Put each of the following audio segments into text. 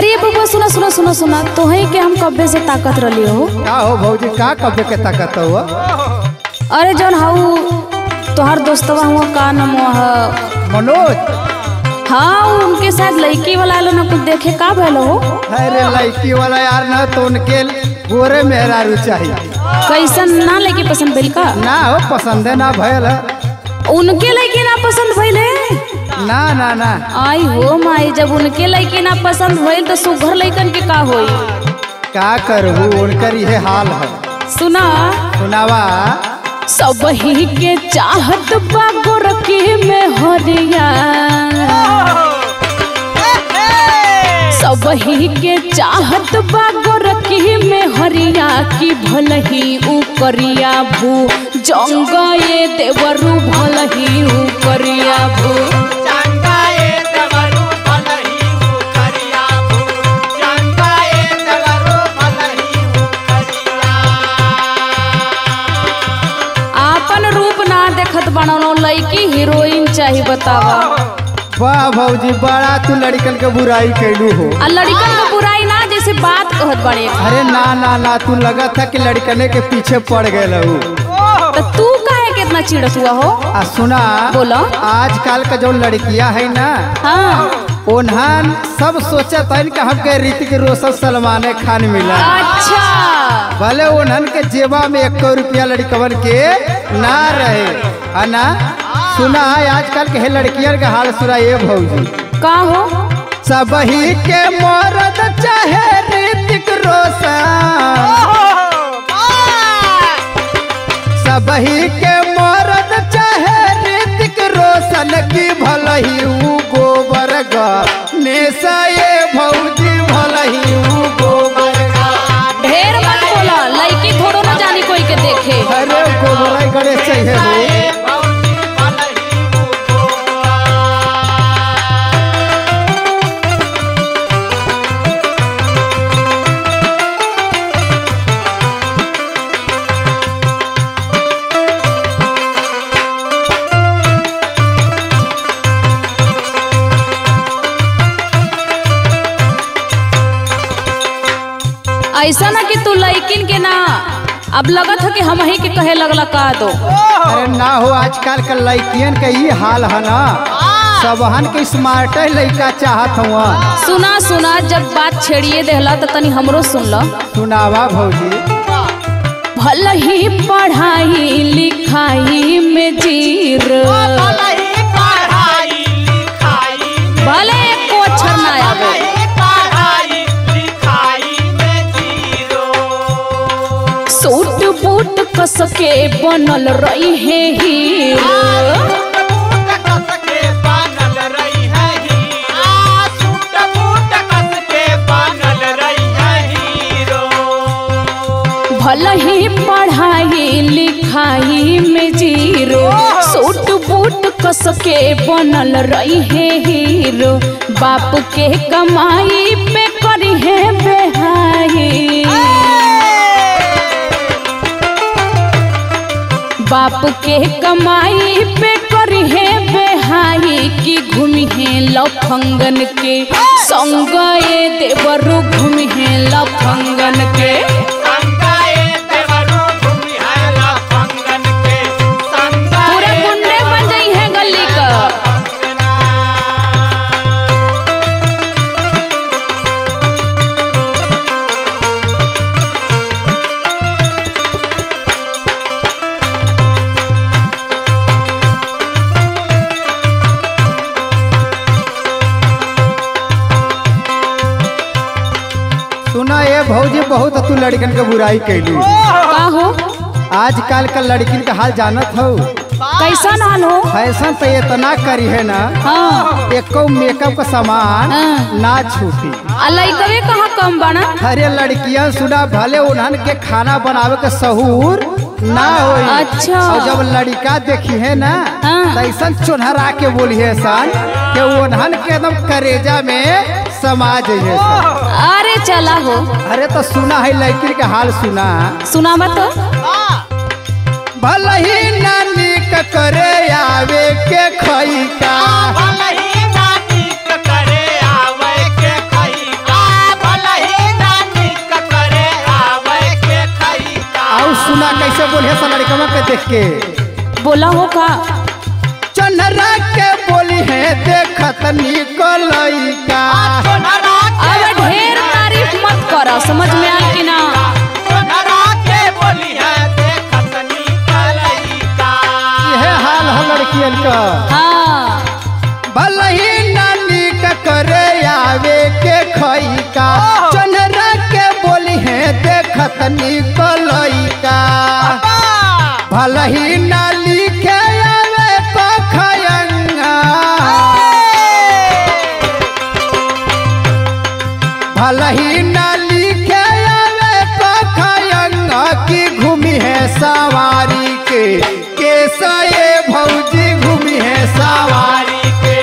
अरे बबुआ सुना सुना सुना सुना तोहे के हम कब्बे से ताकत रही हो का हो भौजी का कब्बे के ताकत हुआ अरे जौन हाउ तोहार दोस्तवा हुआ का नाम है मनोज हाँ उ उनके साथ लड़की वाला आलो ना कुछ देखे का भैल हो अरे लड़की वाला यार ना तो उनके गोरे मेहरारू चाहिए कैसन ना लड़की पसंद भइल का ना हो पसंदे ना भयल है। उनके लड़की ना पसंद भइल है ना ना ना आई हो माई जब उनके लड़की ना पसंद भइल तो सुघर लड़कन के का होई का करबू उनकर ये हाल है सुना सुनावा सब ही के चाहत बा गोरकी में हरिया सब ही के चाहत बा गोरकी में हरिया की भलही ऊ करिया भू जंगा ये देवरू भलही ऊ करिया भू आपन रूप ना देखत बनौनो लड़की हीरोइन चाही बतावा वाह भौजी बड़ा तू लड़कन के बुराई कैलू हो आ लड़कन के बुराई ना जैसे बात कहत बड़े अरे ना ना ना तू लगा था कि लड़कने के पीछे पड़ गए लहू तो तू काहे कितना चिड़त हुआ हो आ सुना बोलो। आजकल का जो लड़कियां है ना हाँ उन्हन सब सोचत है कि हमके ऋतिक रोशन सलमान खान मिला अच्छा भले उन्हन के जेबा में एक रुपया लड़कवन के ना रहे है ना सुना है आजकल के है लड़कियन के हाल सुना ये भौजी का हो सब ही के मरद चाहे ऋतिक रोशन सब ही के मरद चाहे ऋतिक रोशन की भलही ऊ गोबर नेसा ये भौजी भलही ऊ गोबर ढेर मत बोला लड़की थोड़ो ना जानी कोई के देखे अरे गोबर गणेश चाहिए हो ऐसा ना कि तू लड़किन के ना अब लगत है कि हम ही के कहे लगला का दो अरे ना हो आजकल के लड़कियन के ये हाल है ना सबहन के स्मार्ट लड़का चाहत हुआ सुना सुना जब बात छेड़िए देहला तो तनी हमरो सुन लो सुनावा भौजी भल ही पढ़ाई लिखाई में जीर भले एक अक्षर ना आवे सूट बूट कस के बनल रही है हीरो भल ही पढ़ाई लिखाई में जीरो सूट बूट कस के बनल रही है हीरो बाप के कमाई पे करी है बेहाई बाप के कमाई पे करी है बेहाई की घूमी है लफंगन के संग ये देवरु घूमी है लफंगन के पूरे गुंडे बन गई है गली का सुना ये भौजी बहुत तू लड़कन के बुराई कैली का हो आजकल का लड़किन का हाल जानत हो कैसन हाल हो फैशन तो इतना करी है ना हाँ एको मेकअप का सामान हाँ। ना छूटी आ लइकवे कहाँ कम बना अरे लड़कियां सुना भले उन्हन के खाना बनावे के सहूर ना होई अच्छा। और जब लड़का देखी है ना हाँ। तो ऐसा चुनहरा के बोली है सन कि उन्हन के एकदम करेजा में समा जाइए सन अरे चला हो अरे तो सुना है लड़की के हाल सुना सुना तो भले ही नानी के करे आवे के खई का के बोला हो का चनरा के बोली है देखत निकलई का अब ढेर तारीफ मत कर समझ में आए कि ना यह हाल है लड़कियन का हाँ भलही नानी का करे आवे के खई का चनरा के बोली है देखत निकलई का भलही नाली के आवे को खयंगा भलही नाली के आवे को खयंगा की घूमी है सवारी के कैसा ये भौजी घूमी है सवारी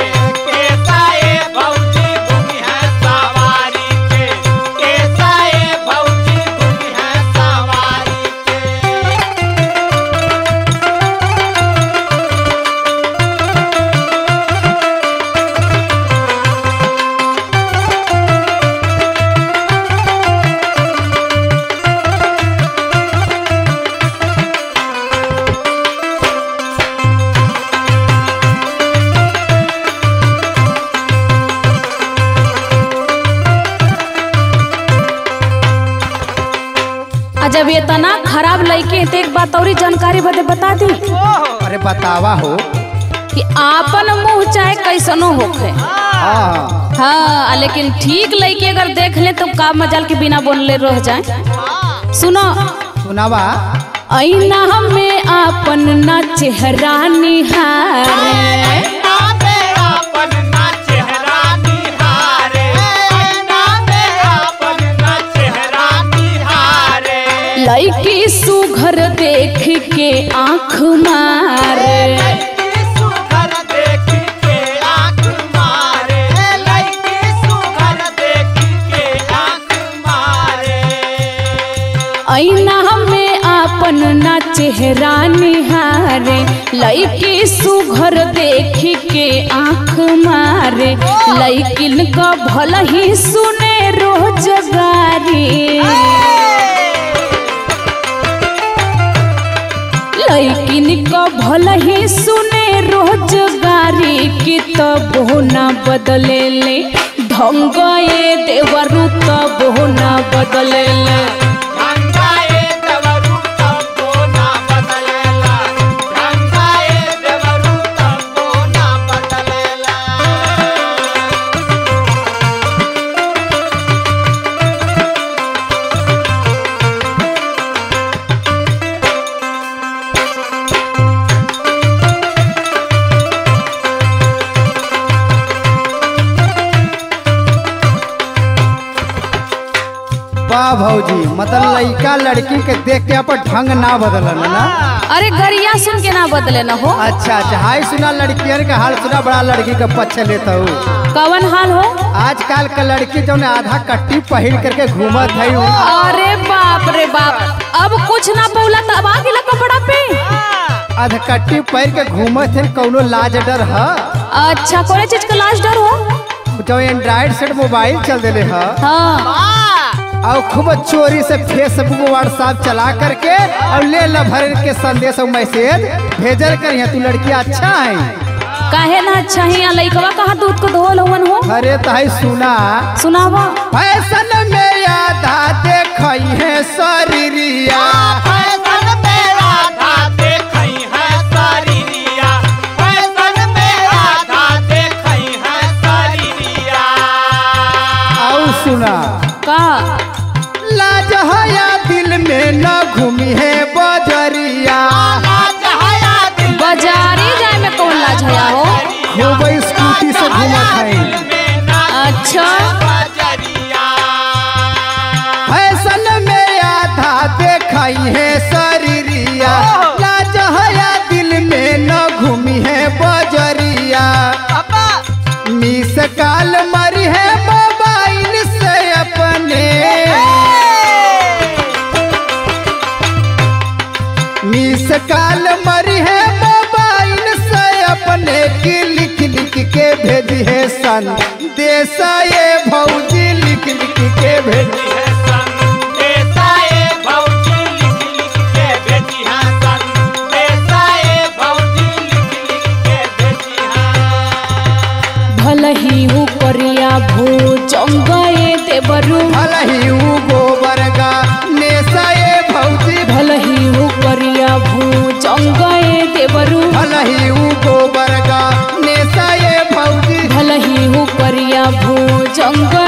आ जब ये तना खराब लड़के हैं तो एक बात और जानकारी बदे बता दी अरे बतावा हो कि आपन मुंह चाहे कैसनो होखे हाँ हाँ आ लेकिन ठीक लड़के अगर देख ले तो का मजाल के बिना बोलले रह जाए सुनो सुनावा ऐना में आपन ना चेहरा निहारे लड़की सुघर देख के आँख मारे ऐना में आपन ना चेहरा निहारे लड़की सुघर देख के आँख मारे लड़किन का भल ही सुने रोजगारी लड़किन का भल ही सुने रोजगारी की तब ना बदले ले ढंग ये देवरु तब ना बदले ले वाह भौजी मतलब लड़का लड़की के देख के अपन ढंग ना बदलन ना अरे गरिया सुन के ना बदले न हो अच्छा अच्छा हाय सुना लड़कियन के हाल सुना बड़ा लड़की के पक्ष लेता हूँ कवन हाल हो आजकल के लड़की जो आधा कट्टी पहिर करके घूमत है उ। अरे बाप रे बाप अब कुछ ना पौला तब आ गेला कपड़ा पे आधा कट्टी पहिर के घूमत है कौनो लाज डर है अच्छा कोई चीज का लाश डर हो जो एंड्रॉइड सेट मोबाइल चल दिले है हाँ और खूब चोरी से फेसबुक व्हाट्सएप चला करके और ले ला भर के संदेश और मैसेज भेजल कर तू लड़की अच्छा है काहे ना अच्छा ही यहाँ लइकवा कहाँ दूध को धोल हवन हो अरे तही सुना सुनावा फैशन में आधा देखई है शरीरिया और सुना का लाज हया दिल में न घूमी है बजरिया बाजारी जाए में कौन लाज हया हो खूब स्कूटी से घूमत है अच्छा फैशन में आधा देखई है शरीरिया लाज हया दिल में न घूमी है बजरिया मिस काल मरी है मोबाइल से अपने मिस काल मरी है मोबाइल से अपने की लिख लिख के भेजी है सन देसा ये भौजी लिख लिख के भेजी भौजी लिख लिख के भेजी हाँ सन भलही हु करिया भू जंगए देवरू भलही ऊ गोबर गा नेसए भौजी भलही हु करिया भू जंगए देवरू भलही ऊ गोबर गा नेसए भौजी भलही हु करिया भू जंगए